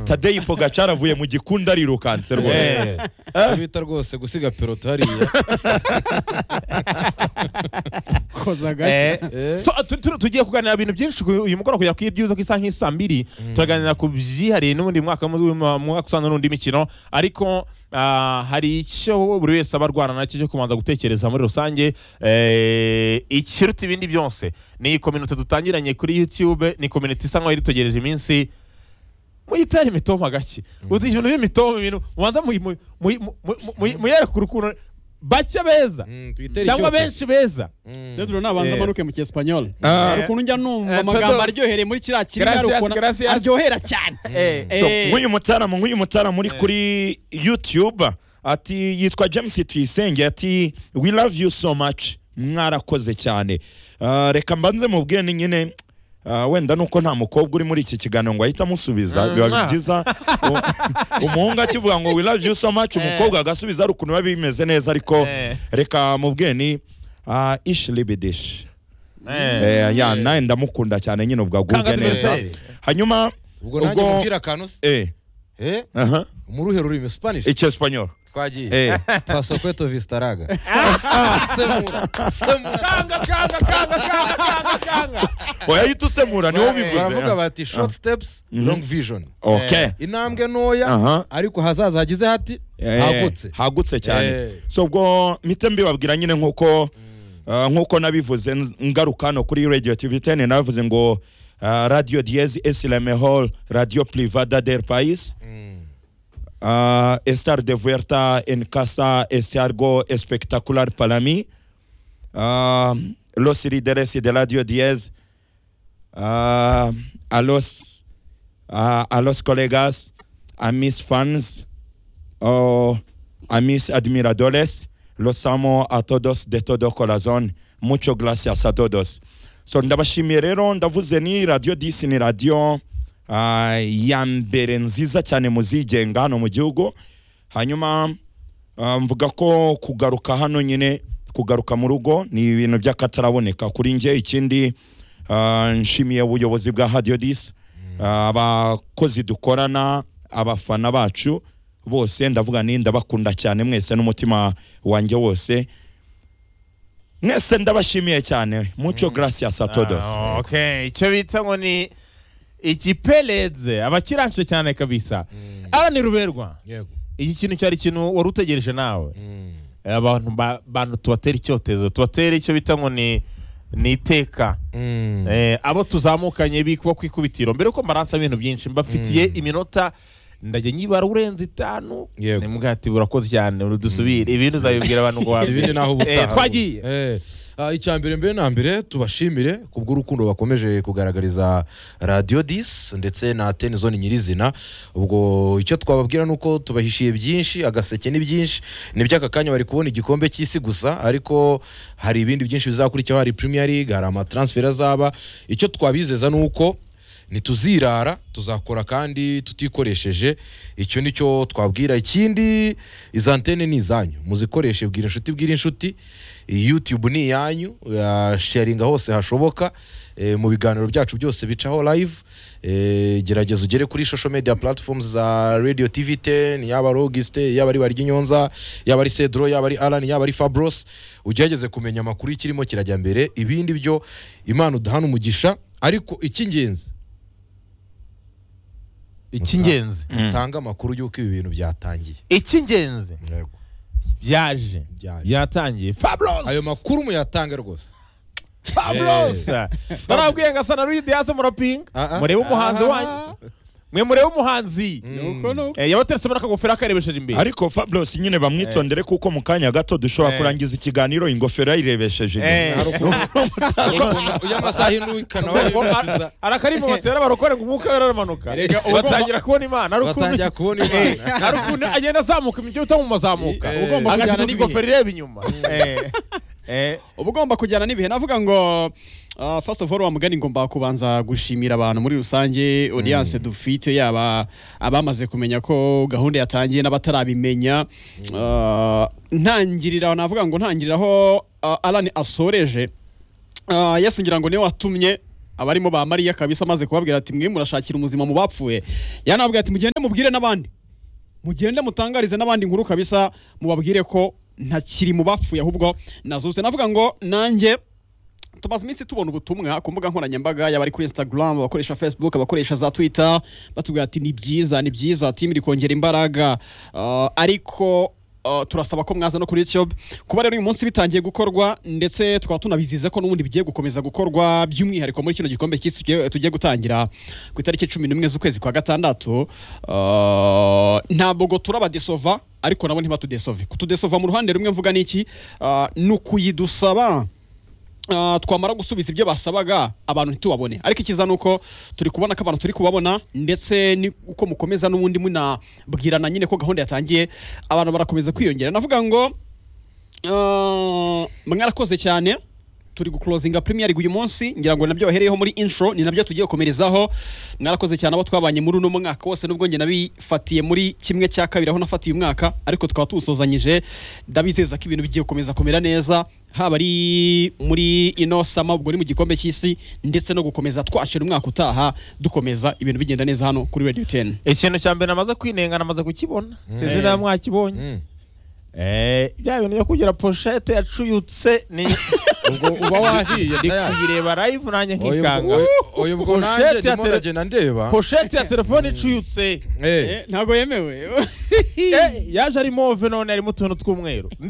tadeyi pogacara avuye mu gikundi arirukanse rwose Eh, Eh? bita rwose gusiga peloto hariya koza Eh. agashya Eh, So, tu- tu- tugiye kuganira ibintu byinshi ku- uyu mugoroba kugera ku ibyuzo k'isaha nk'isaa mbiri turaganira ku byihariye n'ubundi mwaka mu- mu- mwaka usanzwe n'undi mikino ariko ah, hari icyo buri wese aba arwana nacyo cyo kubanza gutekereza muri rusange eh, ikiruta ibindi byose ni kominote dutangiranye kuri youtube ni kominote isa nk'aho idutegereje iminsi muyitera imitoma gake uzi ibintu by'imitoma ibintu mubanza muyi- muyi- muyi- muyi- muyi- muyerekure ukuntu bake beza mm, twitere cyangwa icyoto. benshi beza Mm. seduro nabanza Eh. amanuke mu cyespanyol Ah. hari ukuntu njya numva Eh, amagambo Tadeus. aryohereye muri kiriya kirimi Gracias, ukabona gracias. aryohera cyane So, Eh. nk'uyu mutarama nk'uyu mutarama uri kuri youtube ati yitwa james tuyisenge ati we love you so much mwarakoze cyane Ah, reka mbanze mubwire ni nyine ah, wenda nuko nta mukobwa uri muri iki kiganiro ngo ahite amusubiza Mm. biba Ah. byiza u- umuhungu akivuga ngo we love you so much umukobwa agasubiza ari ukuntu biba bimeze neza ariko Eh. reka mubwire ni ah, ish libidish Eh. Eh, ya nawe ndamukunda cyane nyine ubwo agubwe Kanga neza Diversaire. hanyuma ubwo nanjye ubwo- mubwira akantu se eh eh aha muruhe rurimi spanish icyespanyol twagiye eh paso kweto vistaraga semura semura kanga kanga kanga kanga kanga kanga oya ahita usemura niwo baravuga bivuze bati short steps Mhm. long vision okay intambwe ntoya aha ariko hazaza hagize hati Eh, hagutse hagutse cyane Eh. so ubwo mpita mbibabwira nyine nkuko ah, nkuko nabivuze nz- ngaruka hano kuri radio tv 10 nabivuze ngo ah, radio diez es la mejor radio privada del país Mm. Ah, estar de vuelta en casa es algo espectacular para mí. Ah, los líderes de la diez a, los, ah, a los colegas, a mis fans, oh, a mis admiradores, los amo a todos de todo corazón. Muchas gracias a todos. So, ndabashimiye rero ndavuze ni radio disi ni radio ah, ya mbere nziza cyane muzigenga hano mu gihugu hanyuma ah, mvuga ko kugaruka hano nyine kugaruka mu rugo ni ibintu by'akataraboneka kuri njye ikindi ah, nshimiye ubuyobozi bwa radio disi Ah, abakozi dukorana abafana bacu bose ndavuga ni ndabakunda cyane mwese n'umutima wanjye wose mwese ndabashimiye cyane muco gracias a todos Ah, okay icyo bita ngo ni ikipeledze abakiranshe cyane kabisa arani ruberwa yego iki kintu cyari ikintu wari utegereje nawe Mm. Eh, abantu ba- bantu tubatera icyotezo tubatera icyo bita ngo ni ni iteka Mm. Eh, abo tuzamukanye bikuba ku ikubitiro mbere yuko mbaransa ibintu byinshi mbafitiye iminota ndajya nyibara urenze itanu Yego. nimubwira ati burakoze cyane dusubire ibindi uzabibwira abantu ngo Ati ibindi naho ubutaha Eh, twagiye Eh, ah, icya mbere mbere na mbere tubashimire kubw'urukundo bakomeje kugaragariza radiyo disi ndetse na teni zone nyirizina ubwo icyo twababwira ni uko tubahishiye byinshi agaseke ni byinshi ni by'aka kanya bari kubona igikombe cy'isi gusa ariko hari ibindi byinshi bizakurikiraho hari premier league hari amatransfer azaba icyo twabizeza ni uko ntituzirara tuzakora kandi tutikoresheje icyo ni cyo twabwira ikindi iza antene ni izanyu muzikoreshe bwira inshuti bwira inshuti youtube ni iyanyu eh, sharinga hose hashoboka eh, mu biganiro byacu byose bicaho live eh, gerageza ugere kuri social media platforms za radio tv 10 yaba ari auguste yaba ari barya inyonza yaba ari cedro yaba ari alan yaba ari fabros ugerageze kumenya amakuru y'ikirimo kirajya mbere ibindi byo imana udahana umugisha ariko icy'ingenzi icy'ingenzi Mm. tanga amakuru y'uko ibi bintu byatangiye icy'ingenzi byaje Byaje. byatangiye fabros ayo makuru muyatanga rwose fabros barabwiye ngo asa na rudi yase murapinga Ah, ah. murebe umuhanzi Ah. wanyu mwe murebe umuhanzi Mm. ni uko ni uko Eh, yabateretse muri akagofero akarebesheje imbere ariko fabros nyine bamwitondere kuko mu kanya gato dushobora Eh. kurangiza ikiganiro ingofero yayirebesheje Eh. inyuma. uyu amasaha inukana arakarimu batera barokore ngo umwuka aramanuka Erega ubwo- batangira kubona imana ari ukuntu batangira kubona imana ari ukuntu agenda azamuka imijyi bita mu mazamuka Eh. ugomba kujyana agashyira n'ibihe ingofero ireba inyuma Eh. Eh. uba ugomba kujyana n'ibihe navuga ngo ah, first of all wa mugani ngo mbakubanza gushimira abantu muri rusange audience dufite yaba abamaze kumenya ko gahunda yatangiye n'abatarabimenya Ah, ntangirira aho navuga ngo ntangirira aho ah, Alan asoreje Ah, yesu ngira ngo niwe watumye abarimo ba mariya kabisa amaze kubabwira ati mwe murashakira umuzima mu bapfuye yanababwira ati mugende mubwire n'abandi mugende mutangarize n'abandi inkuru kabisa mubabwire ko ntakiri mu bapfuye ahubwo nazuse navuga ngo nanjye tumaze iminsi tubona ubutumwa ku mbuga nkoranyambaga y'abari kuri instagram abakoresha facebook abakoresha za twitter batubwira ati ni byiza ni byiza timu iri kongera imbaraga Ah, ariko ah, turasaba ko mwaza no kuri youtube kuba rero uyu munsi bitangiye gukorwa ndetse tukaba tunabizize ko n'ubundi bigiye gukomeza gukorwa by'umwihariko muri kino gikombe cy'isi tugiye- tugiye gutangira ku itariki cumi n'imwe z'ukwezi kwa gatandatu Ah, ntabwo ngo turabadesova ariko nabo ntibatudesove kutudesova mu ruhande rumwe mvuga n'iki Ah, ni ukuyidusaba Ah, twamara gusubiza ibyo basabaga abantu ntitubabone ariko ikiza ni uko turi kubona ko abantu turi kubabona ndetse ni uko mukomeza n'ubundi munabwirana nyine ko gahunda yatangiye abantu barakomeza kwiyongera navuga ngo Ah, mwarakoze cyane turi guclosinga premier league uyu munsi ngira ngo nabyo bahereyeho muri intro ni nabyo tugiye gukomerezaho mwarakoze cyane abo twabanye muri uno mwaka wose nubwo njye nabifatiye muri kimwe cya kabiri aho nafatiye umwaka ariko tukaba tuwusozanyije ndabizeza ko ibintu bigiye gukomeza kumera neza haba ari muri ino sama ubwo ni mu gikombe cy'isi ndetse no gukomeza twashira umwaka utaha dukomeza ibintu bigenda neza hano kuri radio 10 ikintu cya mbere namaze kwinengana amaze kukibona sinzi niba mwakibonye Mm. Eh, bya bintu byo kugira poshete yacuyutse ni ubwo uba wahiye ndi tayari. kuyireba live nanjye Oya, nkikanga ubwo- oya, ubwo nanjye Pochette ya ndimo tele- ndagenda ndeba poshete ya telefone icuyutse Eh, Eh, ntabwo yemewe Eh, yaje ari move none harimo utuntu tw'umweru